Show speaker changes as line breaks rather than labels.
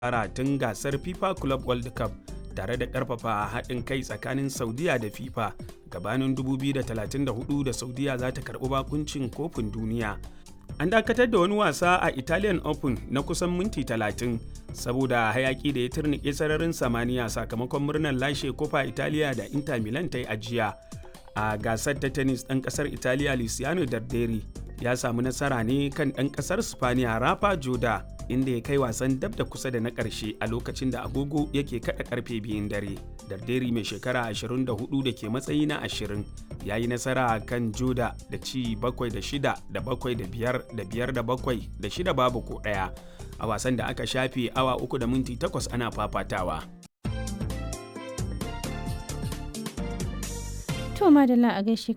fara tun gasar FIFA Club World Cup tare da ƙarfafa haɗin kai tsakanin Saudiya da FIFA gabanin 2034 da Saudiya za ta karɓi bakuncin kofin duniya. An dakatar da wani wasa a Italian Open na kusan minti 30 saboda hayaki da ya turnike sararin samaniya sakamakon murnar lashe kofa Italiya da Inter Milan ta yi ajiya. A gasar ta tennis ɗan ƙasar Italiya Luciano Darderi ya samu nasara ne kan ɗan ƙasar Spaniya Rafa Joda inda ya kai wasan dab da kusa da na ƙarshe a lokacin da agogo yake kaɗa ƙarfe biyun dare. Darderi mai shekara 24 da ke matsayi na 20 ya yi nasara kan Joda da ci 7 da 6 da 7 da 5 da 5 da 7 da 6 babu ko ɗaya a wasan da aka shafe awa 3 da minti 8 ana fafatawa.
To madalla a gaishe